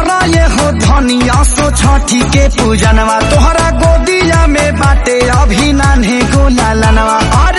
करा ये हो धनिया सो छठी के पूजनवा तोहरा गोदिया में बाटे अभी नान्हे गोला लनवा